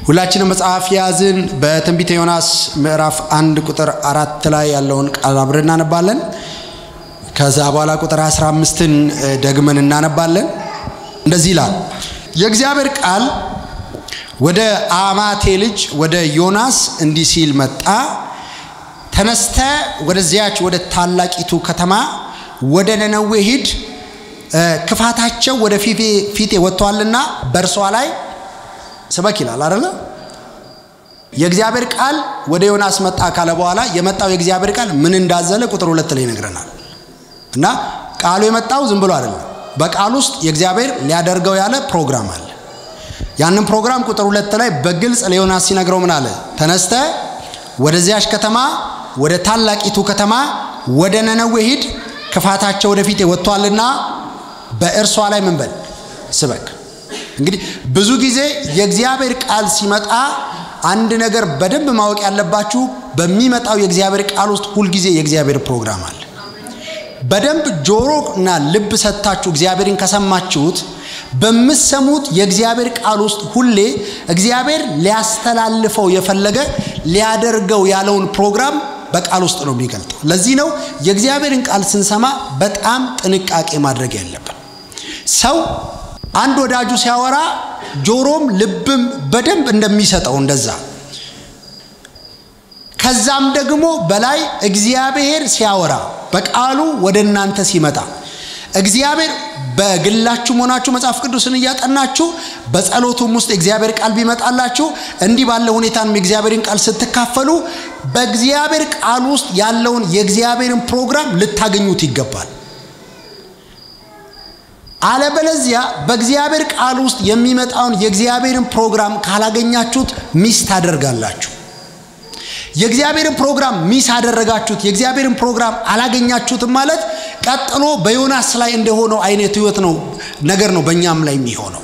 ሁላችንም መጽሐፍ የያዝን በትንቢተ ዮናስ ምዕራፍ አንድ ቁጥር አራት ላይ ያለውን ቃል አብረን እናነባለን። ከዛ በኋላ ቁጥር 15ን ደግመን እናነባለን። እንደዚህ ይላል የእግዚአብሔር ቃል ወደ አማቴ ልጅ ወደ ዮናስ እንዲህ ሲል መጣ። ተነስተ ወደዚያች ወደ ታላቂቱ ከተማ ወደ ነነዌ ሂድ፣ ክፋታቸው ወደ ፊቴ ወጥቷልና በእርሷ ላይ ስበክ ይላል አይደለ? የእግዚአብሔር ቃል ወደ ዮናስ መጣ ካለ በኋላ የመጣው የእግዚአብሔር ቃል ምን እንዳዘለ ቁጥር ሁለት ላይ ይነግረናል። እና ቃሉ የመጣው ዝም ብሎ አይደለም። በቃል ውስጥ የእግዚአብሔር ሊያደርገው ያለ ፕሮግራም አለ። ያንን ፕሮግራም ቁጥር ሁለት ላይ በግልጽ ለዮናስ ሲነግረው ምን አለ? ተነስተ ወደዚያች ከተማ ወደ ታላቂቱ ከተማ ወደ ነነዌ ሂድ፣ ክፋታቸው ወደፊት ወጥቷልና በእርሷ ላይ ምን በል ስበክ። እንግዲህ ብዙ ጊዜ የእግዚአብሔር ቃል ሲመጣ አንድ ነገር በደንብ ማወቅ ያለባችሁ በሚመጣው የእግዚአብሔር ቃል ውስጥ ሁልጊዜ የእግዚአብሔር ፕሮግራም አለ። በደንብ ጆሮ እና ልብ ሰጥታችሁ እግዚአብሔርን ከሰማችሁት በምሰሙት የእግዚአብሔር ቃል ውስጥ ሁሌ እግዚአብሔር ሊያስተላልፈው የፈለገ ሊያደርገው ያለውን ፕሮግራም በቃል ውስጥ ነው የሚገልጠው። ለዚህ ነው የእግዚአብሔርን ቃል ስንሰማ በጣም ጥንቃቄ ማድረግ ያለብን። ሰው አንድ ወዳጁ ሲያወራ ጆሮም ልብም በደንብ እንደሚሰጠው እንደዛ ከዛም ደግሞ በላይ እግዚአብሔር ሲያወራ በቃሉ ወደ እናንተ ሲመጣ እግዚአብሔር በግላችሁ ሆናችሁ መጽሐፍ ቅዱስን እያጠናችሁ በጸሎቱም ውስጥ የእግዚአብሔር ቃል ቢመጣላችሁ እንዲህ ባለ ሁኔታንም የእግዚአብሔርን ቃል ስትካፈሉ በእግዚአብሔር ቃል ውስጥ ያለውን የእግዚአብሔርን ፕሮግራም ልታገኙት ይገባል። አለበለዚያ በእግዚአብሔር ቃል ውስጥ የሚመጣውን የእግዚአብሔርን ፕሮግራም ካላገኛችሁት ሚስ ታደርጋላችሁ። የእግዚአብሔርን ፕሮግራም ሚስ አደረጋችሁት፣ የእግዚአብሔርን ፕሮግራም አላገኛችሁትም ማለት ቀጥሎ በዮናስ ላይ እንደሆነው አይነት ህይወት ነው ነገር ነው በእኛም ላይ የሚሆነው።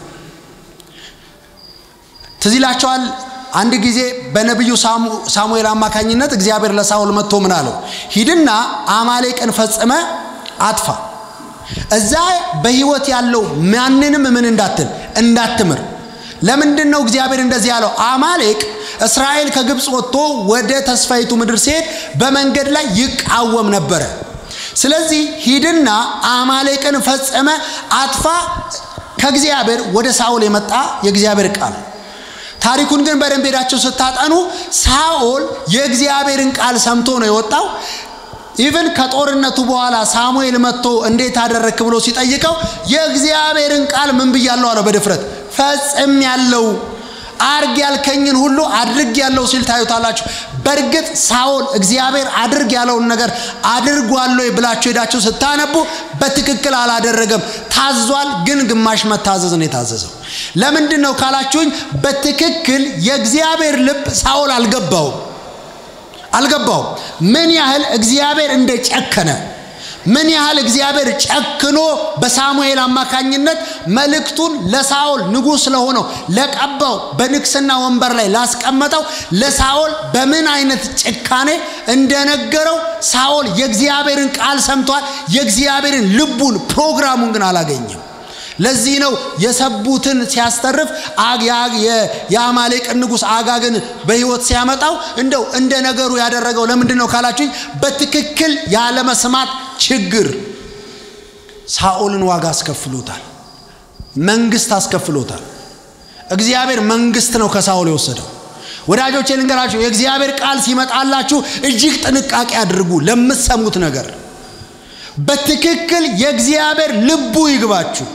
ትዝ ይላቸዋል። አንድ ጊዜ በነቢዩ ሳሙኤል አማካኝነት እግዚአብሔር ለሳውል መጥቶ ምን አለው? ሂድና አማሌቅን ፈጽመ አጥፋ እዛ በህይወት ያለው ማንንም ምን እንዳትል እንዳትምር። ለምንድን ነው እግዚአብሔር እንደዚህ ያለው? አማሌቅ እስራኤል ከግብፅ ወጥቶ ወደ ተስፋይቱ ምድር ሲሄድ በመንገድ ላይ ይቃወም ነበረ። ስለዚህ ሂድና አማሌቅን ፈጸመ አጥፋ፣ ከእግዚአብሔር ወደ ሳኦል የመጣ የእግዚአብሔር ቃል። ታሪኩን ግን በደንብ ሄዳችሁ ስታጠኑ ሳኦል የእግዚአብሔርን ቃል ሰምቶ ነው የወጣው። ኢቭን ከጦርነቱ በኋላ ሳሙኤል መጥቶ እንዴት አደረክ ብሎ ሲጠይቀው የእግዚአብሔርን ቃል ምን ብያለሁ አለው በድፍረት ፈጽም ያለው አርግ ያልከኝን ሁሉ አድርግ ያለው ሲል ታዩታላችሁ። በእርግጥ ሳኦል እግዚአብሔር አድርግ ያለውን ነገር አድርጓል ብላችሁ ሄዳችሁ ስታነቡ በትክክል አላደረገም። ታዟል፣ ግን ግማሽ መታዘዝ ነው የታዘዘው። ለምንድን ነው ካላችሁኝ፣ በትክክል የእግዚአብሔር ልብ ሳኦል አልገባውም አልገባውም። ምን ያህል እግዚአብሔር እንደጨከነ ምን ያህል እግዚአብሔር ጨክኖ በሳሙኤል አማካኝነት መልእክቱን ለሳኦል ንጉሥ ለሆነው ለቀባው በንግስና ወንበር ላይ ላስቀመጠው ለሳኦል በምን አይነት ጭካኔ እንደነገረው ሳኦል የእግዚአብሔርን ቃል ሰምቷል። የእግዚአብሔርን ልቡን ፕሮግራሙን ግን አላገኘም። ለዚህ ነው የሰቡትን ሲያስተርፍ የአማሌቅን ንጉሥ አጋግን በሕይወት ሲያመጣው እንደው እንደ ነገሩ ያደረገው ለምንድን ነው ካላችሁኝ፣ በትክክል ያለመስማት ችግር ሳኦልን ዋጋ አስከፍሎታል። መንግስት አስከፍሎታል። እግዚአብሔር መንግስት ነው ከሳኦል የወሰደው። ወዳጆቼ ልንገራችሁ፣ የእግዚአብሔር ቃል ሲመጣላችሁ እጅግ ጥንቃቄ አድርጉ ለምትሰሙት ነገር። በትክክል የእግዚአብሔር ልቡ ይግባችሁ።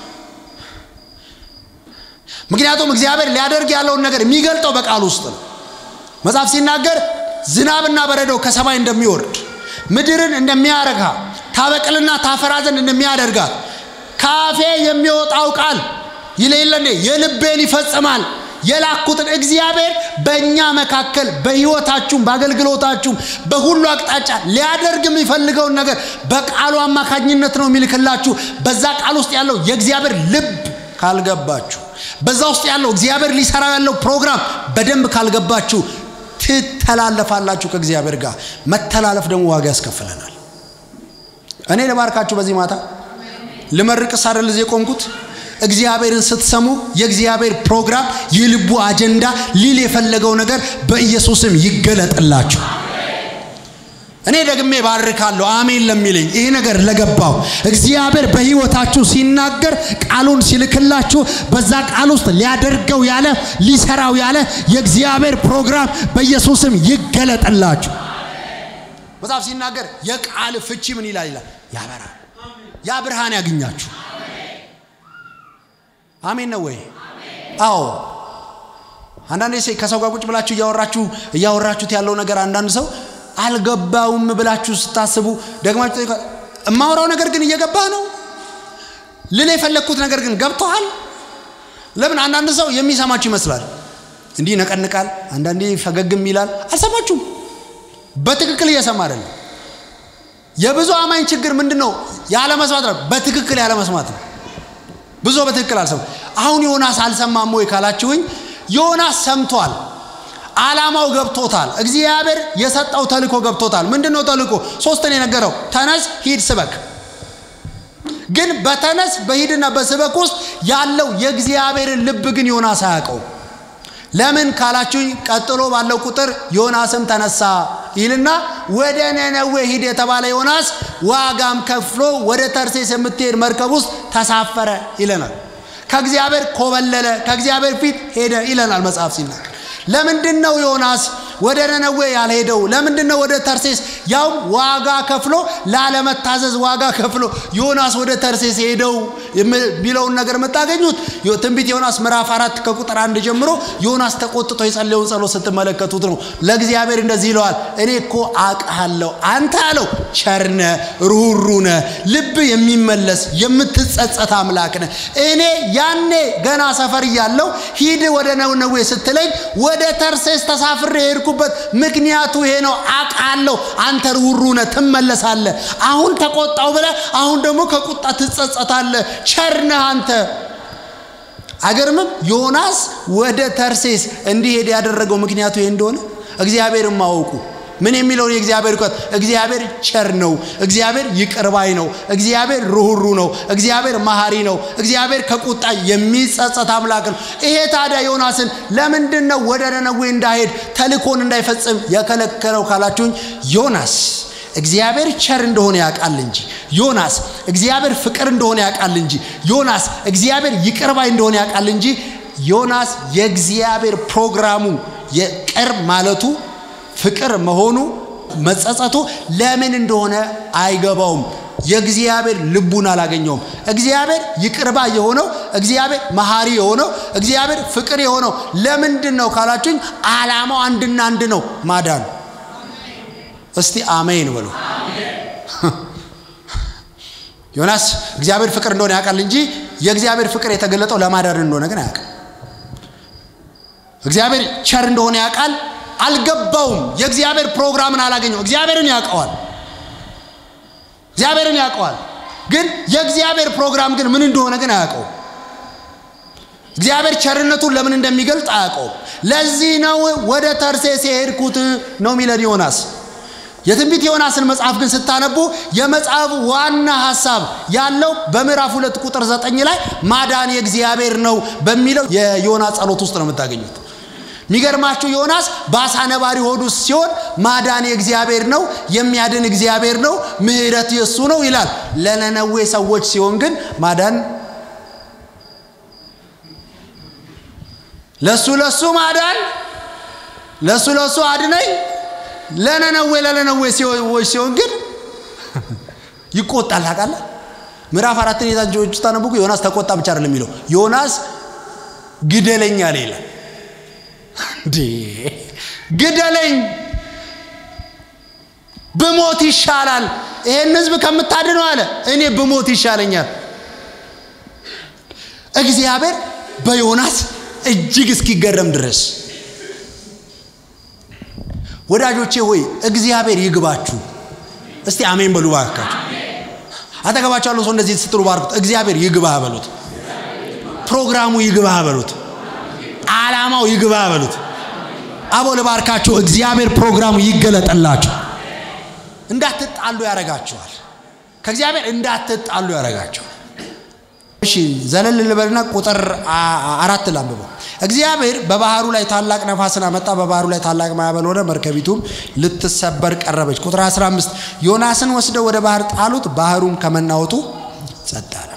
ምክንያቱም እግዚአብሔር ሊያደርግ ያለውን ነገር የሚገልጠው በቃል ውስጥ ነው። መጽሐፍ ሲናገር ዝናብና በረዶ ከሰማይ እንደሚወርድ ምድርን እንደሚያረካ ታበቅልና ታፈራ ዘንድ እንደሚያደርጋት ካፌ የሚወጣው ቃል ይለይለ የልቤን ይፈጽማል። የላኩትን እግዚአብሔር በእኛ መካከል በህይወታችሁም በአገልግሎታችሁም በሁሉ አቅጣጫ ሊያደርግ የሚፈልገውን ነገር በቃሉ አማካኝነት ነው የሚልክላችሁ። በዛ ቃል ውስጥ ያለው የእግዚአብሔር ልብ ካልገባችሁ በዛ ውስጥ ያለው እግዚአብሔር ሊሰራ ያለው ፕሮግራም በደንብ ካልገባችሁ ትተላለፋላችሁ ከእግዚአብሔር ጋር። መተላለፍ ደግሞ ዋጋ ያስከፍለናል። እኔ ልባርካችሁ በዚህ ማታ ልመርቅስ አይደል እዚህ የቆምኩት እግዚአብሔርን ስትሰሙ የእግዚአብሔር ፕሮግራም የልቡ አጀንዳ ሊል የፈለገው ነገር በኢየሱስም ይገለጥላችሁ። እኔ ደግሜ ባርካለሁ። አሜን ለሚለኝ ይሄ ነገር ለገባው እግዚአብሔር በሕይወታችሁ ሲናገር ቃሉን ሲልክላችሁ በዛ ቃል ውስጥ ሊያደርገው ያለ ሊሰራው ያለ የእግዚአብሔር ፕሮግራም በኢየሱስም ይገለጥላችሁ። መጽሐፍ ሲናገር የቃል ፍቺ ምን ይላል ይላል ያበራል። ያ ብርሃን ያገኛችሁ። አሜን ነው ወይ? አዎ። አንዳንዴ ከሰው ጋር ቁጭ ብላችሁ እያወራችሁ እያወራችሁት ያለው ነገር አንዳንድ ሰው አልገባውም ብላችሁ ስታስቡ ደግማችሁ እማወራው ነገር ግን እየገባ ነው ልል የፈለግኩት ነገር ግን ገብተዋል። ለምን አንዳንድ ሰው የሚሰማችሁ ይመስላል፣ እንዲህ ይነቀንቃል፣ አንዳንዴ ፈገግም ይላል። አልሰማችሁም። በትክክል እየሰማ አይደለም። የብዙ አማኝ ችግር ምንድን ነው? ያለመስማት ነው። በትክክል ያለመስማት ነው። ብዙ በትክክል አልሰማ። አሁን ዮናስ አልሰማም ወይ ካላችሁኝ፣ ዮናስ ሰምቷል። ዓላማው ገብቶታል። እግዚአብሔር የሰጠው ተልኮ ገብቶታል። ምንድን ነው ተልኮ? ሶስትን የነገረው ተነስ፣ ሂድ፣ ስበክ። ግን በተነስ በሂድና በስበክ ውስጥ ያለው የእግዚአብሔርን ልብ ግን ዮናስ አያውቀው። ለምን ካላችሁኝ፣ ቀጥሎ ባለው ቁጥር ዮናስም ተነሳ ይልና ወደ ነነዌ ሂድ የተባለ ዮናስ ዋጋም ከፍሎ ወደ ተርሴስ የምትሄድ መርከብ ውስጥ ተሳፈረ ይለናል። ከእግዚአብሔር ኮበለለ፣ ከእግዚአብሔር ፊት ሄደ ይለናል መጽሐፍ ሲናገር። ለምንድን ነው ዮናስ ወደ ነነዌ ያልሄደው? ለምንድን ነው ወደ ተርሴስ ያውም ዋጋ ከፍሎ ላለመታዘዝ ዋጋ ከፍሎ ዮናስ ወደ ተርሴስ ሄደው የሚለውን ነገር የምታገኙት ትንቢት ዮናስ ምዕራፍ አራት ከቁጥር አንድ ጀምሮ ዮናስ ተቆጥቶ የጸለየውን ጸሎት ስትመለከቱት ነው። ለእግዚአብሔር እንደዚህ ይለዋል፣ እኔ እኮ አውቅሃለሁ፣ አንተ አለው ቸርነ ሩህሩነ ልብ የሚመለስ የምትጸጸት አምላክ ነህ። እኔ ያኔ ገና ሰፈር እያለሁ ሂድ ወደ ነነዌ ስትለኝ ወደ ተርሴስ ተሳፍሬ የሄድኩበት ምክንያቱ ይሄ ነው። አውቃለሁ አንተ ርኅሩህ ነህ፣ ትመለሳለህ። አሁን ተቆጣው ብለህ አሁን ደግሞ ከቁጣ ትጸጸታለህ። ቸር ነህ አንተ። አገርምም ዮናስ ወደ ተርሴስ እንዲሄድ ያደረገው ምክንያቱ ይሄ እንደሆነ እግዚአብሔርን ማወቁ ምን የሚለውን የእግዚአብሔር እውቀት እግዚአብሔር ቸር ነው፣ እግዚአብሔር ይቅር ባይ ነው፣ እግዚአብሔር ርኅሩህ ነው፣ እግዚአብሔር መሐሪ ነው፣ እግዚአብሔር ከቁጣ የሚጸጸት አምላክ ነው። ይሄ ታዲያ ዮናስን ለምንድን ነው ወደ ነነዌ እንዳይሄድ ተልኮን እንዳይፈጽም የከለከለው ካላችሁኝ ዮናስ እግዚአብሔር ቸር እንደሆነ ያውቃል እንጂ ዮናስ እግዚአብሔር ፍቅር እንደሆነ ያውቃል እንጂ ዮናስ እግዚአብሔር ይቅር ባይ እንደሆነ ያውቃል እንጂ ዮናስ የእግዚአብሔር ፕሮግራሙ የቅር ማለቱ ፍቅር መሆኑ መጸጸቱ ለምን እንደሆነ አይገባውም። የእግዚአብሔር ልቡን አላገኘውም። እግዚአብሔር ይቅርባ የሆነው እግዚአብሔር መሐሪ የሆነው እግዚአብሔር ፍቅር የሆነው ለምንድን ነው ካላችሁኝ፣ ዓላማው አንድና አንድ ነው፣ ማዳን። እስቲ አሜን በሉ። ዮናስ እግዚአብሔር ፍቅር እንደሆነ ያውቃል እንጂ የእግዚአብሔር ፍቅር የተገለጠው ለማዳን እንደሆነ ግን አያውቅም። እግዚአብሔር ቸር እንደሆነ ያውቃል አልገባውም። የእግዚአብሔር ፕሮግራምን አላገኘው። እግዚአብሔርን ያውቀዋል። እግዚአብሔርን ያውቀዋል። ግን የእግዚአብሔር ፕሮግራም ግን ምን እንደሆነ ግን አያውቀውም። እግዚአብሔር ቸርነቱን ለምን እንደሚገልጥ አያውቀውም። ለዚህ ነው ወደ ተርሴስ የሄድኩት ነው የሚለን ዮናስ። የትንቢት ዮናስን መጽሐፍ ግን ስታነቡ የመጽሐፍ ዋና ሀሳብ ያለው በምዕራፍ ሁለት ቁጥር ዘጠኝ ላይ ማዳን የእግዚአብሔር ነው በሚለው የዮናስ ጸሎት ውስጥ ነው የምታገኙት። የሚገርማችሁ ዮናስ በአሳ ነባሪ ሆድ ውስጥ ሲሆን ማዳን የእግዚአብሔር ነው፣ የሚያድን እግዚአብሔር ነው፣ ምሕረት የእሱ ነው ይላል። ለነነዌ ሰዎች ሲሆን ግን ማዳን ለሱ ለሱ ማዳን ለሱ ለሱ አድነኝ ለነነዌ ለነነዌ ሰዎች ሲሆን ግን ይቆጣል። ታውቃለህ? ምዕራፍ አራትን የዛጆች ስታነቡ ዮናስ ተቆጣ ብቻ አይደለም የሚለው ዮናስ ግደለኝ አለ ይላል። እንዴ ግደለኝ፣ ብሞት ይሻላል፣ ይሄን ህዝብ ከምታድነው አለ እኔ ብሞት ይሻለኛል። እግዚአብሔር በዮናስ እጅግ እስኪገረም ድረስ ወዳጆቼ ሆይ እግዚአብሔር ይግባችሁ። እስቲ አሜን በሉ ባካችሁ። አጠገባቸው ያለው ሰው እንደዚህ ስትሉ ባርኩት። እግዚአብሔር ይግባህ በሉት። ፕሮግራሙ ይግባህ በሉት። ዓላማው ይግባህ በሉት። አቦ ልባርካችሁ። እግዚአብሔር ፕሮግራሙ ይገለጠላችሁ። እንዳትጣሉ ያረጋችኋል። ከእግዚአብሔር እንዳትጣሉ ያረጋችኋል። እሺ ዘለል ልበልና ቁጥር አራት ላንብበው። እግዚአብሔር በባህሩ ላይ ታላቅ ነፋስን አመጣ፣ በባህሩ ላይ ታላቅ ማዕበል ሆነ፣ መርከቢቱም ልትሰበር ቀረበች። ቁጥር 15 ዮናስን ወስደው ወደ ባህር ጣሉት፣ ባህሩም ከመናወጡ ጸጥ አለ።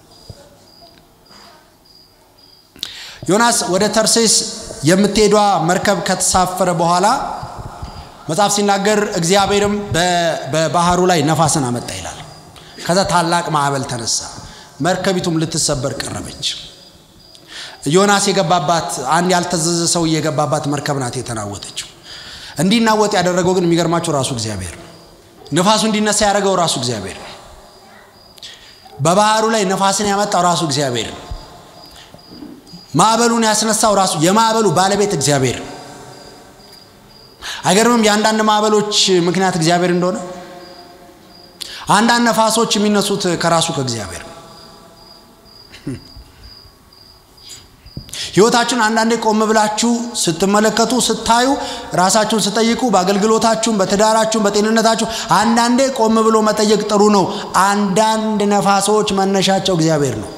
ዮናስ ወደ ተርሴስ የምትሄዷ መርከብ ከተሳፈረ በኋላ መጽሐፍ ሲናገር እግዚአብሔርም በባህሩ ላይ ነፋስን አመጣ ይላል። ከዛ ታላቅ ማዕበል ተነሳ፣ መርከቢቱም ልትሰበር ቀረበች። ዮናስ የገባባት አንድ ያልተዘዘ ሰው የገባባት መርከብ ናት የተናወጠችው። እንዲናወጥ ያደረገው ግን የሚገርማቸው ራሱ እግዚአብሔር ነፋሱ እንዲነሳ ያደረገው ራሱ እግዚአብሔር በባህሩ ላይ ነፋስን ያመጣው ራሱ እግዚአብሔር ማዕበሉን ያስነሳው ራሱ የማዕበሉ ባለቤት እግዚአብሔር አይገርምም? የአንዳንድ ማዕበሎች ምክንያት እግዚአብሔር እንደሆነ አንዳንድ ነፋሶች የሚነሱት ከራሱ ከእግዚአብሔር ህይወታችሁን አንዳንዴ ቆም ብላችሁ ስትመለከቱ ስታዩ ራሳችሁን ስጠይቁ በአገልግሎታችሁም በትዳራችሁም በጤንነታችሁ አንዳንዴ ቆም ብሎ መጠየቅ ጥሩ ነው አንዳንድ ነፋሶች መነሻቸው እግዚአብሔር ነው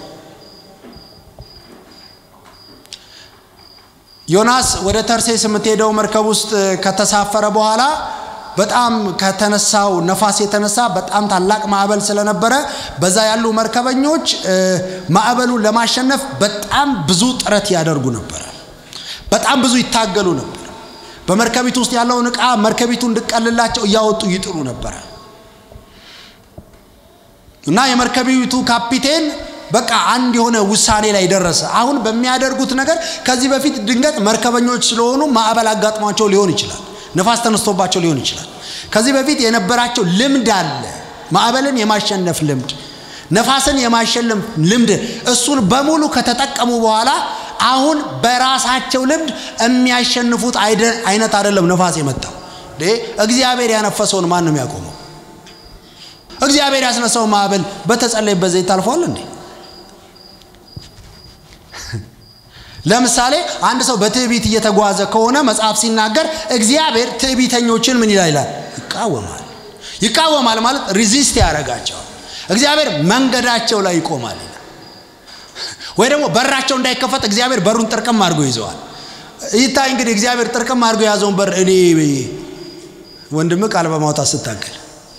ዮናስ ወደ ተርሴስ የምትሄደው መርከብ ውስጥ ከተሳፈረ በኋላ በጣም ከተነሳው ነፋስ የተነሳ በጣም ታላቅ ማዕበል ስለነበረ በዛ ያሉ መርከበኞች ማዕበሉን ለማሸነፍ በጣም ብዙ ጥረት ያደርጉ ነበረ። በጣም ብዙ ይታገሉ ነበር። በመርከቢቱ ውስጥ ያለውን ዕቃ መርከቢቱ እንድቀልላቸው እያወጡ ይጥሩ ነበረ እና የመርከቢቱ ካፒቴን በቃ አንድ የሆነ ውሳኔ ላይ ደረሰ። አሁን በሚያደርጉት ነገር ከዚህ በፊት ድንገት መርከበኞች ስለሆኑ ማዕበል አጋጥሟቸው ሊሆን ይችላል። ነፋስ ተነስቶባቸው ሊሆን ይችላል። ከዚህ በፊት የነበራቸው ልምድ አለ፣ ማዕበልን የማሸነፍ ልምድ፣ ነፋስን የማሸነፍ ልምድ። እሱን በሙሉ ከተጠቀሙ በኋላ አሁን በራሳቸው ልምድ የሚያሸንፉት አይነት አይደለም ነፋስ የመጣው። እግዚአብሔር ያነፈሰውን ማን ነው የሚያቆመው? እግዚአብሔር ያስነሳው ማዕበል በተጸለይበት ዘይት ታልፈዋል እንዴ? ለምሳሌ አንድ ሰው በትዕቢት እየተጓዘ ከሆነ መጽሐፍ ሲናገር እግዚአብሔር ትዕቢተኞችን ምን ይላል ይላል ይቃወማል ይቃወማል ማለት ሪዚስት ያደርጋቸዋል እግዚአብሔር መንገዳቸው ላይ ይቆማል ይላል ወይ ደግሞ በራቸው እንዳይከፈት እግዚአብሔር በሩን ጥርቅም አድርጎ ይዘዋል ይታይ እንግዲህ እግዚአብሔር ጥርቅም አድርጎ የያዘውን በር እኔ ወንድም ቃል በማውጣት ስታገል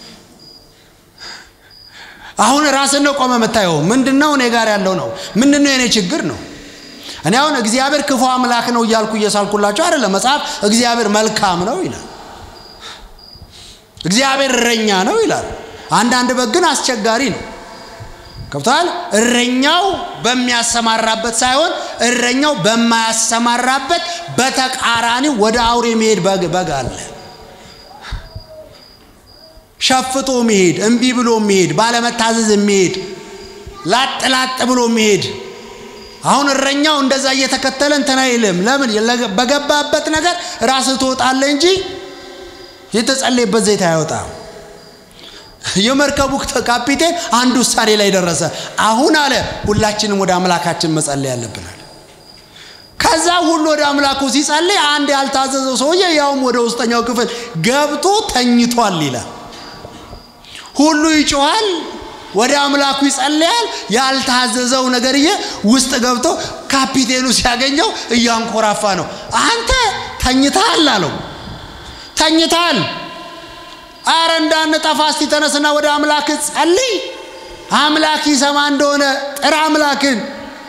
አሁን ራስን ነው ቆመ የምታየው ምንድነው እኔ ጋር ያለው ነው ምንድነው የኔ ችግር ነው እኔ አሁን እግዚአብሔር ክፉ አምላክ ነው እያልኩ እየሳልኩላቸው አይደለም። መጽሐፍ እግዚአብሔር መልካም ነው ይላል። እግዚአብሔር እረኛ ነው ይላል። አንዳንድ በግ ግን አስቸጋሪ ነው። ገብተዋል። እረኛው በሚያሰማራበት ሳይሆን እረኛው በማያሰማራበት በተቃራኒው ወደ አውሬ መሄድ በግ አለ። ሸፍቶ መሄድ፣ እምቢ ብሎ መሄድ፣ ባለመታዘዝ መሄድ፣ ላጥ ላጥ ብሎ መሄድ አሁን እረኛው እንደዛ እየተከተለ እንትን አይልም። ለምን በገባበት ነገር ራስህ ትወጣለህ እንጂ የተጸለየበት ዘይት አይወጣም። የመርከቡ ካፒቴን አንድ ውሳኔ ላይ ደረሰ። አሁን አለ ሁላችንም ወደ አምላካችን መጸለይ ያለብናል። ከዛ ሁሉ ወደ አምላኩ ሲጸልይ አንድ ያልታዘዘው ሰውዬ ያውም ወደ ውስጠኛው ክፍል ገብቶ ተኝቷል ይላል። ሁሉ ይጮኋል፣ ወደ አምላኩ ይጸልያል። ያልታዘዘው ነገርዬ ውስጥ ገብቶ ካፒቴኑ ሲያገኘው እያንኮራፋ ነው። አንተ ተኝተሃል አለው። ተኝተሃል። አረ እንዳንጠፋ እስቲ ተነስና ወደ አምላክ ጸልይ። አምላክ ይሰማ እንደሆነ ጥራ አምላክን።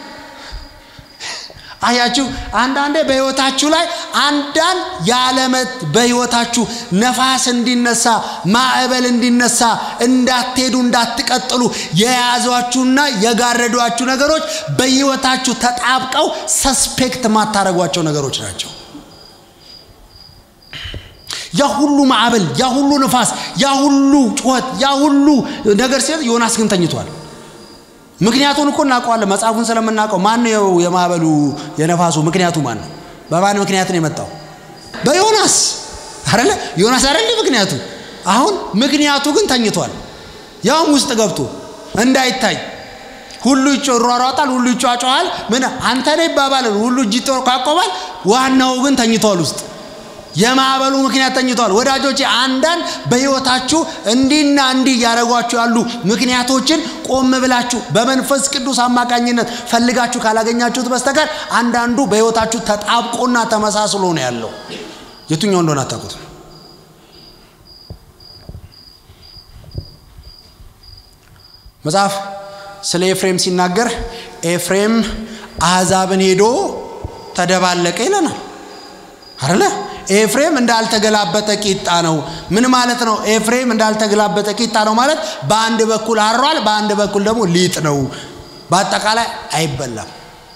አያችሁ፣ አንዳንዴ በህይወታችሁ ላይ አንዳንድ ያለመት በህይወታችሁ ነፋስ እንዲነሳ ማዕበል እንዲነሳ እንዳትሄዱ እንዳትቀጥሉ የያዟችሁና የጋረዷችሁ ነገሮች በህይወታችሁ ተጣብቀው ሰስፔክት ማታረጓቸው ነገሮች ናቸው። ያ ሁሉ ማዕበል፣ ያ ሁሉ ንፋስ፣ ያ ሁሉ ጩኸት፣ ያ ሁሉ ነገር ሲል ዮናስ ግን ተኝቷል። ምክንያቱን እኮ እናውቀዋለን። መጽሐፉን ስለምናውቀው ማን ነው የማዕበሉ የነፋሱ ምክንያቱ ማን ነው? በማን ምክንያት ነው የመጣው? በዮናስ አይደለ? ዮናስ አይደለ ምክንያቱ። አሁን ምክንያቱ ግን ተኝቷል። ያውም ውስጥ ገብቶ እንዳይታይ ሁሉ ይሯሯጣል፣ ሁሉ ይጫጫዋል። ምን አንተ ነህ ይባባላል፣ ሁሉ እጅ ይቆማል። ዋናው ግን ተኝቷል ውስጥ የማዕበሉ ምክንያት ተኝተዋል። ወዳጆቼ አንዳንድ በሕይወታችሁ እንዲህና እንዲህ እያደረጓችሁ ያሉ ምክንያቶችን ቆም ብላችሁ በመንፈስ ቅዱስ አማካኝነት ፈልጋችሁ ካላገኛችሁት በስተቀር አንዳንዱ በሕይወታችሁ ተጣብቆና ተመሳስሎ ነው ያለው። የቱኛው እንደሆነ አታውቁትም። መጽሐፍ ስለ ኤፍሬም ሲናገር ኤፍሬም አሕዛብን ሄዶ ተደባለቀ ይለናል አለ። ኤፍሬም እንዳልተገላበጠ ቂጣ ነው። ምን ማለት ነው? ኤፍሬም እንዳልተገላበጠ ቂጣ ነው ማለት በአንድ በኩል አሯል፣ በአንድ በኩል ደግሞ ሊጥ ነው። በአጠቃላይ አይበላም፣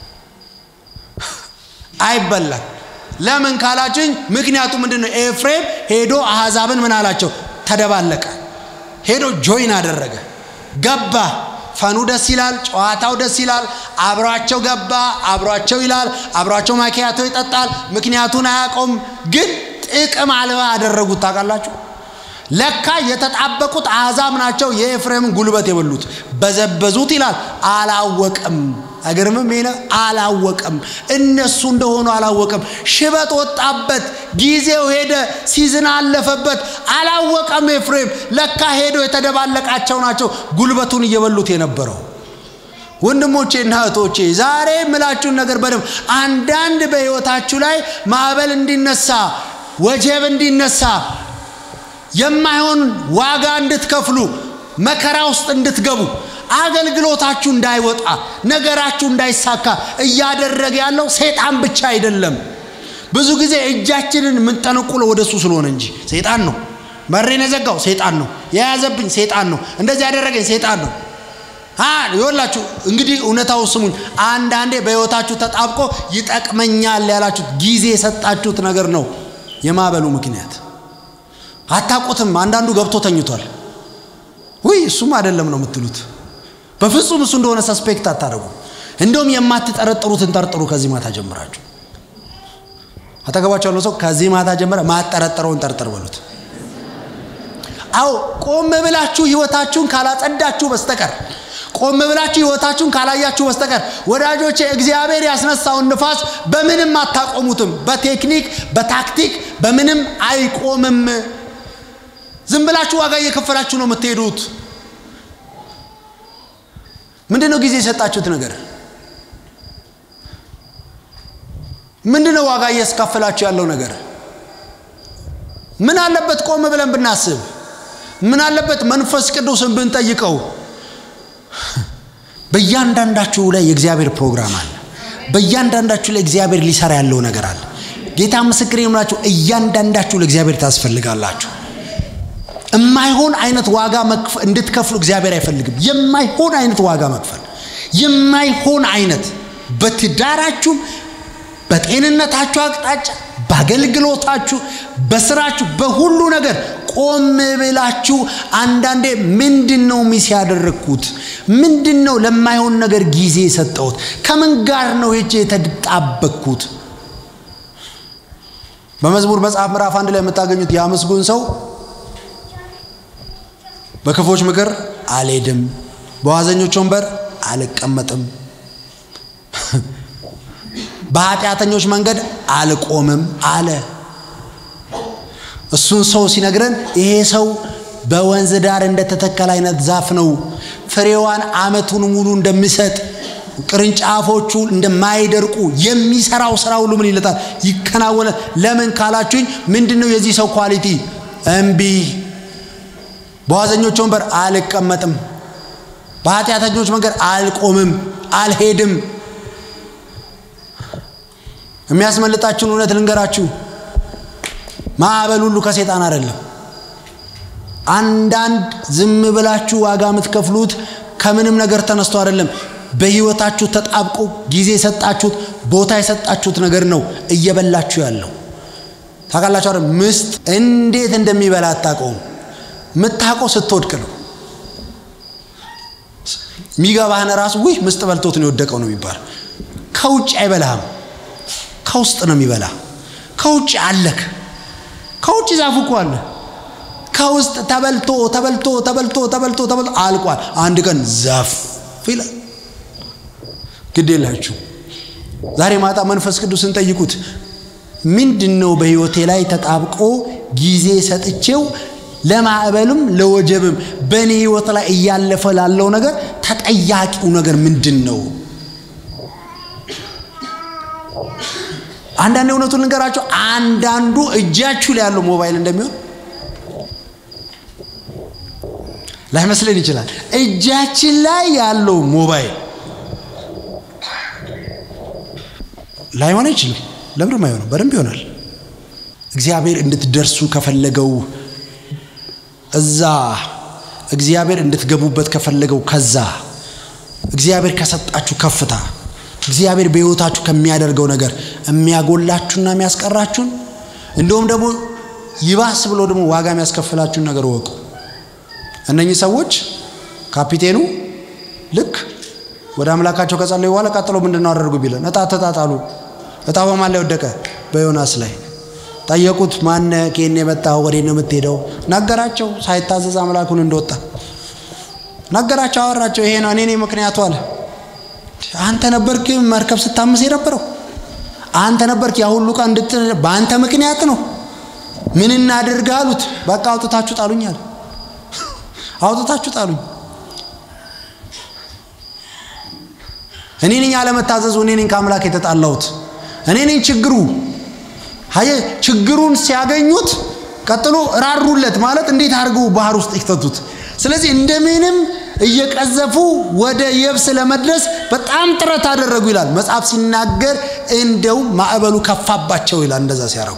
አይበላም። ለምን ካላችሁኝ፣ ምክንያቱ ምንድን ነው? ኤፍሬም ሄዶ አሕዛብን ምን አላቸው? ተደባለቀ። ሄዶ ጆይን አደረገ፣ ገባ። ፈኑ ደስ ይላል፣ ጨዋታው ደስ ይላል። አብሯቸው ገባ፣ አብሯቸው ይላል፣ አብሯቸው ማኪያቶ ይጠጣል። ምክንያቱን አያውቀውም፣ ግን ጥቅም አልባ አደረጉት። ታውቃላችሁ፣ ለካ የተጣበቁት አሕዛብ ናቸው የኤፍሬምን ጉልበት የበሉት። በዘበዙት ይላል፣ አላወቅም። አይገርምም? ይሄ አላወቅም፣ እነሱ እንደሆኑ አላወቅም። ሽበት ወጣበት፣ ጊዜው ሄደ፣ ሲዝን አለፈበት። አላወቀም ኤፍሬም። ለካ ሄዶ የተደባለቃቸው ናቸው ጉልበቱን እየበሉት የነበረው። ወንድሞቼና እህቶቼ ዛሬ የምላችሁን ነገር በደንብ አንዳንድ በሕይወታችሁ ላይ ማዕበል እንዲነሳ ወጀብ እንዲነሳ የማይሆን ዋጋ እንድትከፍሉ መከራ ውስጥ እንድትገቡ አገልግሎታችሁ እንዳይወጣ ነገራችሁ እንዳይሳካ እያደረገ ያለው ሰይጣን ብቻ አይደለም። ብዙ ጊዜ እጃችንን የምንጠነቁለው ወደ እሱ ስለሆነ እንጂ ሰይጣን ነው። በሬን የዘጋው ሰይጣን ነው። የያዘብኝ ሰይጣን ነው። እንደዚህ ያደረገኝ ሰይጣን ነው። ይወላችሁ እንግዲህ እውነታው ስሙኝ። አንዳንዴ በሕይወታችሁ ተጣብቆ ይጠቅመኛል ያላችሁት ጊዜ የሰጣችሁት ነገር ነው የማዕበሉ ምክንያት። አታውቁትም። አንዳንዱ ገብቶ ተኝቷል። ውይ እሱም አይደለም ነው የምትሉት። በፍጹም እሱ እንደሆነ ሰስፔክት አታደርጉ። እንደውም የማትጠረጥሩትን ጠርጥሩ። ከዚህ ማታ ጀምራችሁ አጠገባቸው ያለው ሰው ከዚህ ማታ ጀምረ ማጠረጠረውን ጠርጥር በሉት። አዎ ቆም ብላችሁ ህይወታችሁን ካላጸዳችሁ በስተቀር ቆም ብላችሁ ህይወታችሁን ካላያችሁ በስተቀር ወዳጆቼ፣ እግዚአብሔር ያስነሳውን ንፋስ በምንም አታቆሙትም። በቴክኒክ በታክቲክ በምንም አይቆምም። ዝም ብላችሁ ዋጋ እየከፈላችሁ ነው የምትሄዱት። ምንድን ነው ጊዜ የሰጣችሁት ነገር? ምንድን ነው ዋጋ እያስከፈላችሁ ያለው ነገር? ምን አለበት ቆም ብለን ብናስብ? ምን አለበት መንፈስ ቅዱስን ብንጠይቀው? በእያንዳንዳችሁ ላይ የእግዚአብሔር ፕሮግራም አለ። በእያንዳንዳችሁ ላይ እግዚአብሔር ሊሰራ ያለው ነገር አለ። ጌታ ምስክር የምላችሁ እያንዳንዳችሁ ለእግዚአብሔር ታስፈልጋላችሁ። የማይሆን አይነት ዋጋ እንድትከፍሉ እግዚአብሔር አይፈልግም። የማይሆን አይነት ዋጋ መክፈል የማይሆን አይነት በትዳራችሁም፣ በጤንነታችሁ አቅጣጫ፣ በአገልግሎታችሁ፣ በስራችሁ፣ በሁሉ ነገር ቆም ብላችሁ አንዳንዴ ምንድን ነው ሚስ ያደረግኩት? ምንድን ነው ለማይሆን ነገር ጊዜ የሰጠሁት? ከምን ጋር ነው ሄጄ የተጣበቅኩት? በመዝሙር መጽሐፍ ምዕራፍ አንድ ላይ የምታገኙት የአመስጉን ሰው በክፎች ምክር አልሄድም፣ በዋዘኞች ወንበር አልቀመጥም፣ በኃጢአተኞች መንገድ አልቆምም አለ። እሱን ሰው ሲነግረን ይሄ ሰው በወንዝ ዳር እንደተተከለ አይነት ዛፍ ነው። ፍሬዋን ዓመቱን ሙሉ እንደሚሰጥ ቅርንጫፎቹ እንደማይደርቁ የሚሰራው ስራ ሁሉ ምን ይለታል? ይከናወናል። ለምን ካላችሁኝ ምንድን ነው የዚህ ሰው ኳሊቲ? እምቢ በዋዘኞች ወንበር አልቀመጥም፣ በኃጢአተኞች መንገድ አልቆምም፣ አልሄድም። የሚያስመልጣችሁን እውነት ልንገራችሁ፣ ማዕበል ሁሉ ከሴጣን አይደለም። አንዳንድ ዝም ብላችሁ ዋጋ የምትከፍሉት ከምንም ነገር ተነስቶ አይደለም። በህይወታችሁ ተጣብቆ ጊዜ የሰጣችሁት ቦታ የሰጣችሁት ነገር ነው እየበላችሁ ያለው። ታውቃላችሁ አይደል? ምስጥ እንዴት እንደሚበላ አታውቀውም። የምታውቀው ስትወድቅ ነው። የሚገባህን ራሱ ውይ ምስጥ በልቶት ነው የወደቀው ነው የሚባል። ከውጭ አይበላህም፣ ከውስጥ ነው የሚበላ። ከውጭ አለክ፣ ከውጭ ዛፉ እኮ አለ። ከውስጥ ተበልቶ ተበልቶ ተበልቶ ተበልቶ ተበልቶ አልቋል። አንድ ቀን ዛፍ ይላል። ግድ የላችሁ ዛሬ ማታ መንፈስ ቅዱስን ጠይቁት። ምንድን ነው በህይወቴ ላይ ተጣብቆ ጊዜ ሰጥቼው ለማዕበልም ለወጀብም በእኔ ህይወት ላይ እያለፈ ላለው ነገር ተጠያቂው ነገር ምንድን ነው? አንዳንድ እውነቱን ልንገራቸው፣ አንዳንዱ እጃችሁ ላይ ያለው ሞባይል እንደሚሆን ላይመስለን ይችላል። እጃችን ላይ ያለው ሞባይል ላይሆን አይችልም። ለምንም አይሆንም፣ በደንብ ይሆናል። እግዚአብሔር እንድትደርሱ ከፈለገው እዛ እግዚአብሔር እንድትገቡበት ከፈለገው ከዛ እግዚአብሔር ከሰጣችሁ ከፍታ እግዚአብሔር በሕይወታችሁ ከሚያደርገው ነገር የሚያጎላችሁና የሚያስቀራችሁን እንደውም ደግሞ ይባስ ብሎ ደግሞ ዋጋ የሚያስከፍላችሁን ነገር ወቁ። እነኚህ ሰዎች ካፒቴኑ ልክ ወደ አምላካቸው ከጸለዩ በኋላ ቀጥሎ ምንድን ነው አደረጉ ቢለን እጣ ተጣጣሉ። እጣ በማን ላይ ወደቀ? በዮናስ ላይ ጠየቁት። ማነ ከኔ የመጣው ወዴት ነው የምትሄደው? ነገራቸው። ሳይታዘዝ አምላኩን እንደወጣ ነገራቸው፣ አወራቸው። ይሄ ነው እኔ ነኝ ምክንያቱ አለ። አንተ ነበርክ መርከብ ስታምስ የነበረው አንተ ነበርክ ያ ሁሉ ቀን እንድት በአንተ ምክንያት ነው። ምን እናድርግ አሉት። በቃ አውጥታችሁ ጣሉኝ አለ። አውጥታችሁ ጣሉኝ። እኔ ነኝ አለመታዘዙ፣ እኔ ነኝ ከአምላክ የተጣላሁት፣ እኔ ነኝ ችግሩ። አየ ችግሩን ሲያገኙት ቀጥሎ ራሩለት ማለት እንዴት አድርገው ባህር ውስጥ ይክተቱት። ስለዚህ እንደምንም እየቀዘፉ ወደ የብስ ለመድረስ በጣም ጥረት አደረጉ ይላል መጽሐፍ ሲናገር። እንደው ማዕበሉ ከፋባቸው ይላል እንደዛ ሲያደርጉ።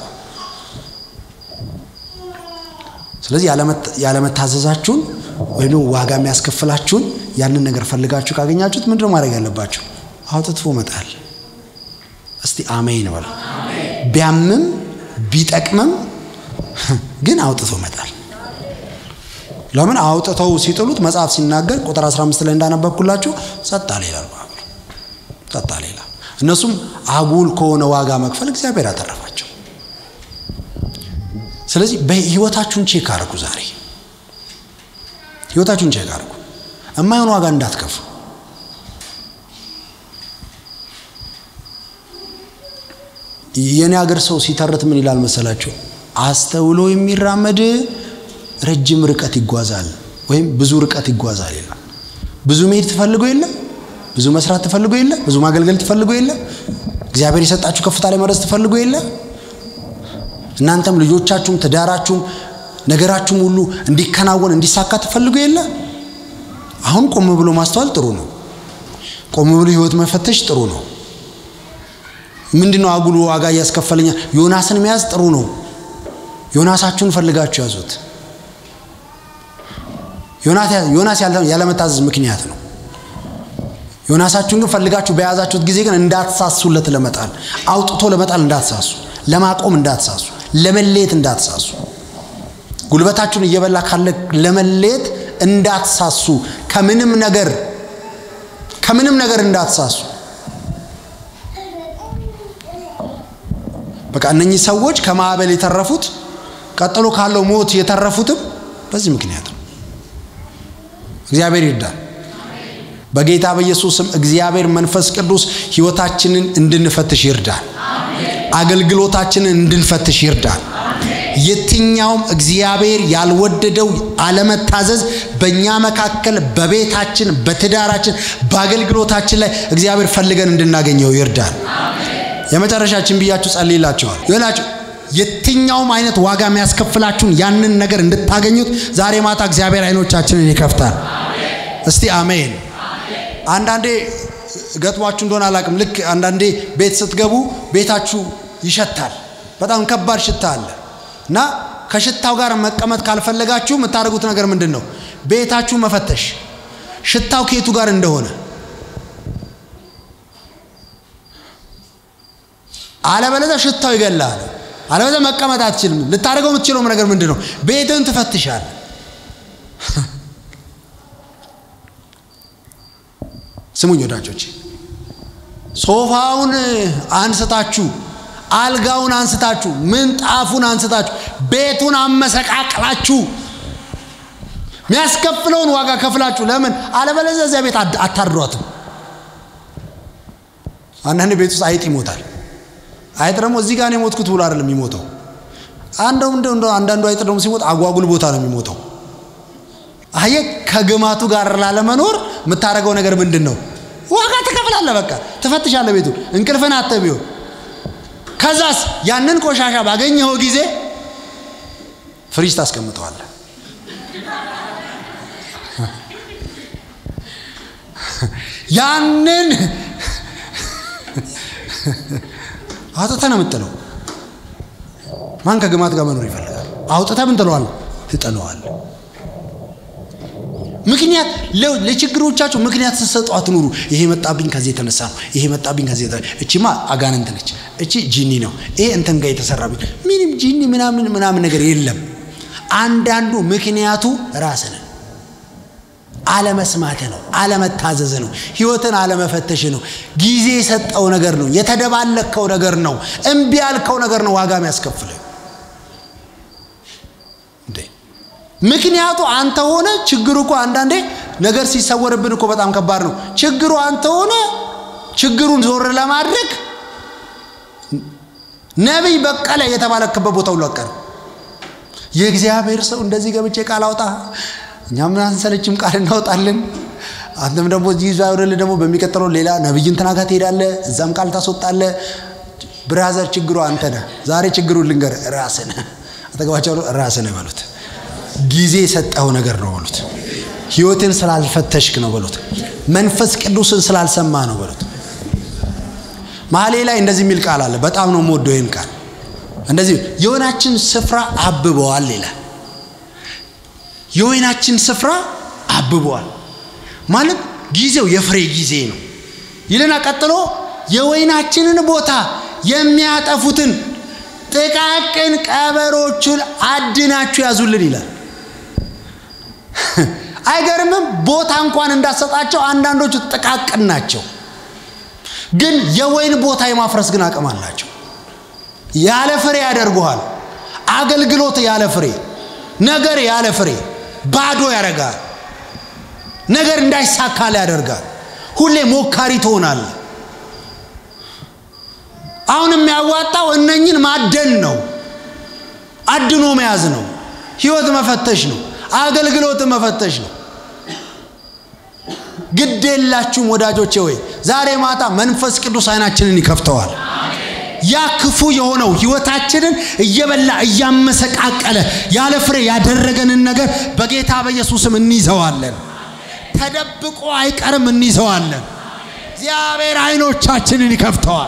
ስለዚህ ያለመታዘዛችሁን ወይም ዋጋ የሚያስከፍላችሁን ያንን ነገር ፈልጋችሁ ካገኛችሁት ምንድነው ማድረግ ያለባችሁ? አውጥቶ መጣል። እስቲ አሜን በሉ። ቢያምም ቢጠቅምም ግን አውጥቶ መጣል። ለምን አውጥተው ሲጥሉት መጽሐፍ ሲናገር ቁጥር 15 ላይ እንዳነበብኩላችሁ ጸጥ አለ ይላል። ጸጥ አለ ይላል። እነሱም አጉል ከሆነ ዋጋ መክፈል እግዚአብሔር አተረፋቸው። ስለዚህ በህይወታችሁን ቼክ አድርጉ። ዛሬ ህይወታችሁን ቼክ አድርጉ። የማይሆን ዋጋ እንዳትከፍሉ። የኔ ሀገር ሰው ሲተርት ምን ይላል መሰላችሁ? አስተውሎ የሚራመድ ረጅም ርቀት ይጓዛል ወይም ብዙ ርቀት ይጓዛል ይላል። ብዙ መሄድ ትፈልጉ የለ ብዙ መስራት ትፈልጉ የለ ብዙ ማገልገል ትፈልጉ የለ እግዚአብሔር የሰጣችሁ ከፍታ ላይ መድረስ ትፈልጉ የለ እናንተም ልጆቻችሁም ትዳራችሁም ነገራችሁም ሁሉ እንዲከናወን እንዲሳካ ትፈልጉ የለ አሁን ቆም ብሎ ማስተዋል ጥሩ ነው። ቆም ብሎ ህይወት መፈተሽ ጥሩ ነው። ምንድነው አጉሉ ዋጋ እያስከፈለኛል? ዮናስን መያዝ ጥሩ ነው። ዮናሳችሁን ፈልጋችሁ ያዙት። ዮናስ ያለመታዘዝ ምክንያት ነው። ዮናሳችሁን ግን ፈልጋችሁ በያዛችሁት ጊዜ ግን እንዳትሳሱለት ለመጣል አውጥቶ ለመጣል እንዳትሳሱ፣ ለማቆም እንዳትሳሱ፣ ለመለየት እንዳትሳሱ፣ ጉልበታችሁን እየበላ ካለ ለመለየት እንዳትሳሱ፣ ከምንም ነገር ከምንም ነገር እንዳትሳሱ። በቃ እነኚህ ሰዎች ከማዕበል የተረፉት ቀጥሎ ካለው ሞት የተረፉትም በዚህ ምክንያት ነው። እግዚአብሔር ይርዳል። በጌታ በኢየሱስ ስም እግዚአብሔር መንፈስ ቅዱስ ህይወታችንን እንድንፈትሽ ይርዳል። አገልግሎታችንን እንድንፈትሽ ይርዳል። የትኛውም እግዚአብሔር ያልወደደው አለመታዘዝ በእኛ መካከል፣ በቤታችን፣ በትዳራችን፣ በአገልግሎታችን ላይ እግዚአብሔር ፈልገን እንድናገኘው ይርዳል። የመጨረሻችን ብያችሁ ጸልይላችኋል ይላችሁ የትኛውም አይነት ዋጋ የሚያስከፍላችሁን ያንን ነገር እንድታገኙት ዛሬ ማታ እግዚአብሔር አይኖቻችንን ይከፍታል። እስቲ አሜን። አንዳንዴ ገጥሟችሁ እንደሆነ አላቅም። ልክ አንዳንዴ ቤት ስትገቡ ቤታችሁ ይሸታል። በጣም ከባድ ሽታ አለ እና ከሽታው ጋር መቀመጥ ካልፈለጋችሁ የምታደርጉት ነገር ምንድን ነው? ቤታችሁ መፈተሽ፣ ሽታው ከየቱ ጋር እንደሆነ አለበለዚያ ሽታው ይገላል። አለበለዚያ መቀመጥ አትችልም። ልታደርገው የምትችለውም ነገር ምንድን ነው? ቤትን ትፈትሻል። ስሙኝ ወዳጆች፣ ሶፋውን አንስታችሁ፣ አልጋውን አንስታችሁ፣ ምንጣፉን አንስታችሁ፣ ቤቱን አመሰቃቅላችሁ የሚያስከፍለውን ዋጋ ከፍላችሁ ለምን? አለበለዚያ እዚያ ቤት አታድሯትም። አንዳንድ ቤት ውስጥ አይጥ ይሞታል። አይጥ ደግሞ እዚህ ጋር ነው የሞትኩት ብሎ አይደለም የሚሞተው። አንደው እንደ አንዳንዱ አይጥ ደግሞ ሲሞት አጓጉል ቦታ ነው የሚሞተው። አየ ከግማቱ ጋር ላለመኖር የምታደርገው ነገር ምንድን ነው? ዋጋ ትከፍላለህ። በቃ ትፈትሻለህ። ቤቱ እንቅልፍን አጥተህ ቢሆን ከዛስ ያንን ቆሻሻ ባገኘኸው ጊዜ ፍሪጅ ታስቀምጠዋለህ። ያንን አውጥተህ ነው የምጥለው። ማን ከግማት ጋር መኖር ይፈልጋል? አውጥተህ ምን ትለዋለህ? ትጥለዋለህ። ምክንያት ለችግሮቻችሁ ምክንያት ስትሰጡ አትኑሩ። ይሄ መጣብኝ ከዚህ የተነሳ ነው። ይሄ መጣብኝ ከዚህ የተነሳ እቺማ አጋንንት ነች፣ እቺ ጂኒ ነው፣ ይሄ እንትን ጋር የተሰራብኝ ምንም ጂኒ ምናምን ምናምን ነገር የለም። አንዳንዱ ምክንያቱ ራስህ ነህ። አለመስማት ነው፣ አለመታዘዝ ነው፣ ህይወትን አለመፈተሽ ነው፣ ጊዜ የሰጠው ነገር ነው፣ የተደባለከው ነገር ነው፣ እምቢ ያልከው ነገር ነው ዋጋ የሚያስከፍልህ። ምክንያቱ አንተ ሆነ። ችግሩ እኮ አንዳንዴ ነገር ሲሰወርብን እኮ በጣም ከባድ ነው። ችግሩ አንተ ሆነ። ችግሩን ዞር ለማድረግ ነቢይ በቀለ የተባለክበት ቦታ ሁሉ አቀር የእግዚአብሔር ሰው እንደዚህ ገብቼ ቃል አውጣ፣ እኛም አንሰለችም ቃል እናወጣለን። አንተም ደግሞ እዚህ ይዞ አይወርልህ ደግሞ በሚቀጥለው ሌላ ነቢይ እንትና ጋር ትሄዳለህ፣ እዛም ቃል ታስወጣለህ። ብራዘር ችግሩ አንተ ነህ። ዛሬ ችግሩን ልንገርህ፣ ራስህ ነህ። አጠገባቸው ራስህ ነህ በሉት። ጊዜ የሰጠው ነገር ነው በሉት። ህይወትን ስላልፈተሽክ ነው በሉት። መንፈስ ቅዱስን ስላልሰማ ነው በሉት። መሀሌ ላይ እንደዚህ የሚል ቃል አለ። በጣም ነው የምወደው ይህን ቃል። እንደዚህ የወይናችን ስፍራ አብበዋል ይላል። የወይናችን ስፍራ አብበዋል ማለት ጊዜው የፍሬ ጊዜ ነው ይልና ቀጥሎ የወይናችንን ቦታ የሚያጠፉትን ጥቃቅን ቀበሮቹን አድናችሁ ያዙልን ይላል። አይገርምም? ቦታ እንኳን እንዳሰጣቸው አንዳንዶቹ ጥቃቅን ናቸው፣ ግን የወይን ቦታ የማፍረስ ግን አቅም አላቸው። ያለ ፍሬ ያደርጉሃል። አገልግሎት ያለ ፍሬ፣ ነገር ያለ ፍሬ ባዶ ያደርጋል። ነገር እንዳይሳካል ያደርጋል። ሁሌ ሞካሪ ትሆናለህ። አሁን የሚያዋጣው እነኝን ማደን ነው፣ አድኖ መያዝ ነው፣ ህይወት መፈተሽ ነው፣ አገልግሎት መፈተሽ ነው። ግድ የላችሁም ወዳጆቼ ወይ ዛሬ ማታ መንፈስ ቅዱስ አይናችንን ይከፍተዋል። ያ ክፉ የሆነው ህይወታችንን እየበላ እያመሰቃቀለ ያለ ፍሬ ያደረገንን ነገር በጌታ በኢየሱስም እንይዘዋለን። ተደብቆ አይቀርም፣ እንይዘዋለን። እግዚአብሔር አይኖቻችንን ይከፍተዋል።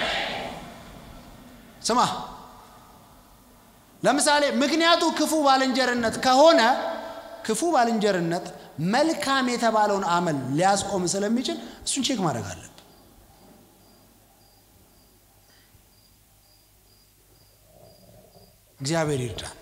ስማ፣ ለምሳሌ ምክንያቱ ክፉ ባልንጀርነት ከሆነ ክፉ ባልንጀርነት መልካም የተባለውን አመል ሊያስቆም ስለሚችል እሱን ቼክ ማድረግ አለብን። እግዚአብሔር ይርዳን።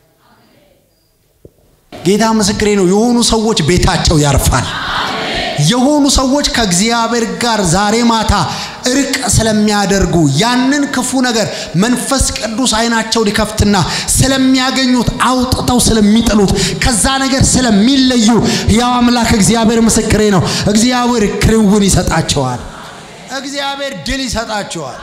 ጌታ ምስክሬ ነው። የሆኑ ሰዎች ቤታቸው ያርፋል። የሆኑ ሰዎች ከእግዚአብሔር ጋር ዛሬ ማታ እርቅ ስለሚያደርጉ ያንን ክፉ ነገር መንፈስ ቅዱስ አይናቸው ሊከፍትና ስለሚያገኙት አውጥተው ስለሚጥሉት ከዛ ነገር ስለሚለዩ ያው አምላክ እግዚአብሔር ምስክሬ ነው። እግዚአብሔር ክንውን ይሰጣቸዋል። እግዚአብሔር ድል ይሰጣቸዋል።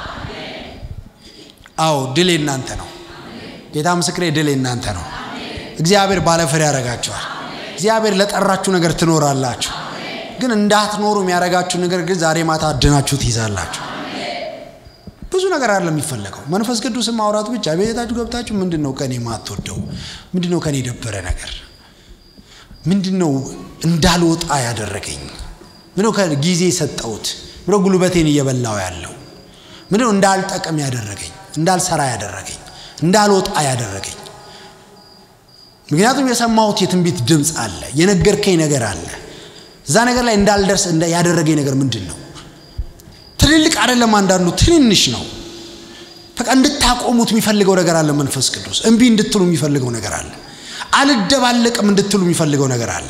አዎ ድል የናንተ ነው። ጌታ ምስክሬ ድል የናንተ ነው። እግዚአብሔር ባለፍሬ ያደርጋቸዋል። እግዚአብሔር ለጠራችሁ ነገር ትኖራላችሁ። ግን እንዳትኖሩ የሚያደርጋችሁ ነገር ግን ዛሬ ማታ አድናችሁ ትይዛላችሁ። ብዙ ነገር አይደለም የሚፈለገው፣ መንፈስ ቅዱስን ማውራት ብቻ። ቤታችሁ ገብታችሁ ምንድን ነው ከኔ ማትወደው? ምንድን ነው ከኔ የደበረ ነገር? ምንድን ነው እንዳልወጣ ያደረገኝ? ምነው ጊዜ ሰጠሁት? ምነው ጉልበቴን እየበላው ያለው? ምነው እንዳልጠቅም ያደረገኝ? እንዳልሰራ ያደረገኝ? እንዳልወጣ ያደረገኝ? ምክንያቱም የሰማሁት የትንቢት ድምፅ አለ፣ የነገርከኝ ነገር አለ እዛ ነገር ላይ እንዳልደርስ ያደረገኝ ነገር ምንድን ነው? ትልልቅ አይደለም፣ አንዳንዱ ትንንሽ ነው። በቃ እንድታቆሙት የሚፈልገው ነገር አለ። መንፈስ ቅዱስ እምቢ እንድትሉ የሚፈልገው ነገር አለ። አልደባለቅም እንድትሉ የሚፈልገው ነገር አለ።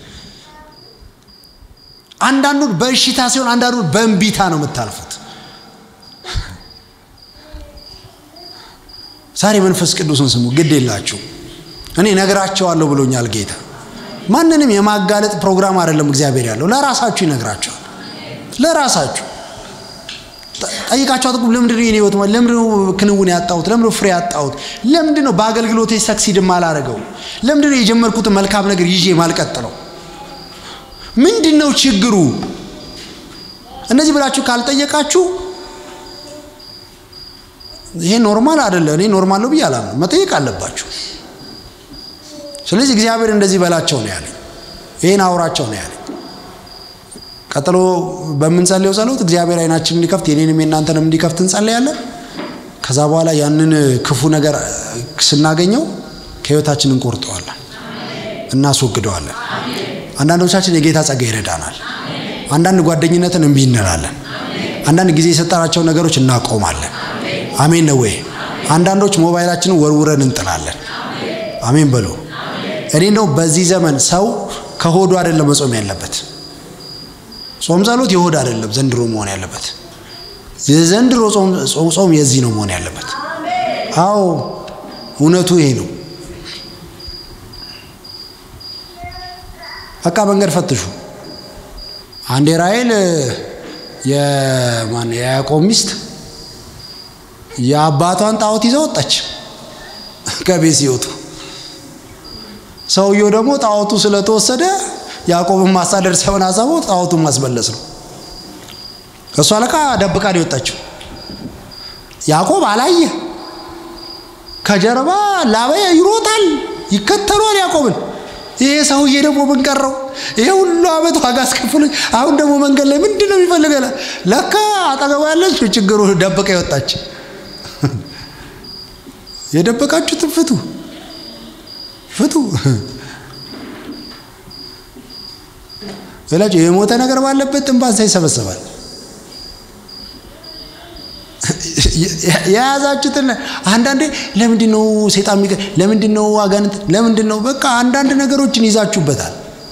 አንዳንዱን በእሽታ ሲሆን፣ አንዳንዱን በእምቢታ ነው የምታልፉት። ዛሬ መንፈስ ቅዱስን ስሙ፣ ግድ የላችሁ። እኔ ነግራቸዋለሁ ብሎኛል ጌታ። ማንንም የማጋለጥ ፕሮግራም አይደለም እግዚአብሔር ያለው፣ ለራሳችሁ ይነግራቸዋል። ለራሳችሁ ጠይቃቸው አጥቁም። ለምንድን ነው የኔ ህይወት ለምንድን ነው ክንውን ያጣሁት? ለምንድን ነው ፍሬ ያጣሁት? ለምንድን ነው በአገልግሎቴ ሰክሲድ ማላረገው? ለምንድን ነው የጀመርኩትን መልካም ነገር ይዤ ማልቀጥለው? ምንድን ነው ችግሩ? እነዚህ ብላችሁ ካልጠየቃችሁ ይሄ ኖርማል አይደለ። እኔ ኖርማል ነው ብዬ አላምንም። መጠየቅ አለባችሁ። ስለዚህ እግዚአብሔር እንደዚህ በላቸው ነው ያለኝ። ይሄን አውራቸው ነው ያለኝ። ቀጥሎ በምንጸልየው ጸሎት እግዚአብሔር አይናችንን እንዲከፍት የኔንም የእናንተንም እንዲከፍት እንጸልያለን። ከዛ በኋላ ያንን ክፉ ነገር ስናገኘው ከህይወታችን እንቆርጠዋለን፣ እናስወግደዋለን። አንዳንዶቻችን የጌታ ጸጋ ይረዳናል። አንዳንድ ጓደኝነትን እምቢ እንላለን። አንዳንድ ጊዜ የሰጠናቸው ነገሮች እናቆማለን። አሜን ነው ወይ? አንዳንዶች ሞባይላችንን ወርውረን እንጥላለን። አሜን በሉ። እኔ ነው በዚህ ዘመን ሰው ከሆዱ አይደለም መጾም ያለበት። ጾም ጸሎት የሆድ አይደለም ዘንድሮ መሆን ያለበት። የዘንድሮ ጾም የዚህ ነው መሆን ያለበት። አዎ እውነቱ ይሄ ነው። በቃ መንገድ ፈትሹ። አንዴ ራሔል የማን የያዕቆብ ሚስት የአባቷን ጣዖት ይዘው ወጣች ከቤት ሲወጡ። ሰውየው ደግሞ ጣዖቱ ስለተወሰደ ያዕቆብን ማሳደድ ሳይሆን ሀሳቡ ጣዖቱን ማስመለስ ነው። እሷ ለካ ደብቃ ነው የወጣችው። ያዕቆብ አላየ። ከጀርባ ላባያ ይሮጣል፣ ይከተሏል ያዕቆብን። ይሄ ሰውዬ ደግሞ ምን ቀረው? ይሄ ሁሉ ዓመት ዋጋ አስከፍሎኝ አሁን ደግሞ መንገድ ላይ ምንድን ነው የሚፈልገው? ለካ አጠገባ ያለች ችግሩ ደብቃ የወጣች። የደበቃችሁትን ፍቱ ፍቱ እላችሁ። የሞተ ነገር ባለበት ጥንባንሳ ይሰበሰባል። የያዛችሁትን አንዳንዴ ለምንድን ነው ሴጣን የሚገ ለምንድን ነው አጋንንት ለምንድን ነው በቃ አንዳንድ ነገሮችን ይዛችሁበታል።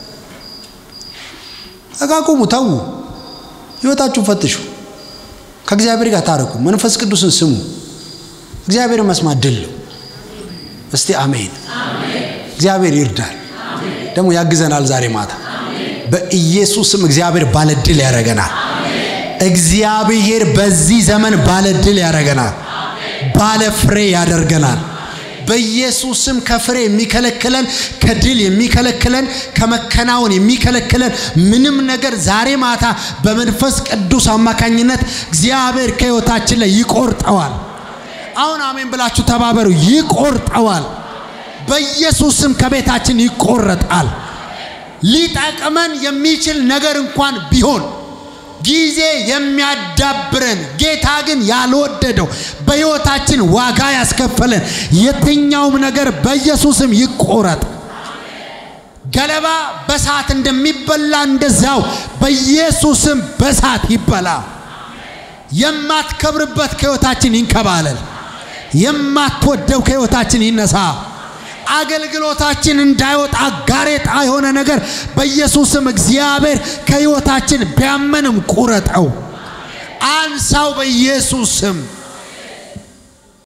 ተቃቁሙ፣ ተዉ፣ ህይወታችሁን ፈትሹ፣ ከእግዚአብሔር ጋር ታረቁ፣ መንፈስ ቅዱስን ስሙ። እግዚአብሔርን መስማት ድል ነው። እስቲ አሜን። እግዚአብሔር ይርዳል፣ ደግሞ ያግዘናል። ዛሬ ማታ በኢየሱስም እግዚአብሔር ባለ ድል ያደርገናል። እግዚአብሔር በዚህ ዘመን ባለ ድል ያደርገናል፣ ባለ ፍሬ ያደርገናል። በኢየሱስም ከፍሬ የሚከለክለን ከድል የሚከለክለን ከመከናወን የሚከለክለን ምንም ነገር ዛሬ ማታ በመንፈስ ቅዱስ አማካኝነት እግዚአብሔር ከህይወታችን ላይ ይቆርጠዋል። አሁን አሜን ብላችሁ ተባበሩ። ይቆርጠዋል። በኢየሱስም ከቤታችን ይቆረጣል። ሊጠቅመን የሚችል ነገር እንኳን ቢሆን ጊዜ የሚያዳብረን ጌታ ግን ያልወደደው በሕይወታችን ዋጋ ያስከፈለን የትኛውም ነገር በኢየሱስም ይቆረጥ። ገለባ በሳት እንደሚበላ እንደዛው በኢየሱስም በሳት ይበላ። የማትከብርበት ከሕይወታችን ይንከባለል። የማትወደው ከሕይወታችን ይነሳ። አገልግሎታችን እንዳይወጣ ጋሬጣ የሆነ ነገር በኢየሱስም እግዚአብሔር ከሕይወታችን ቢያመንም ቁረጠው፣ አንሳው በኢየሱስ ስም።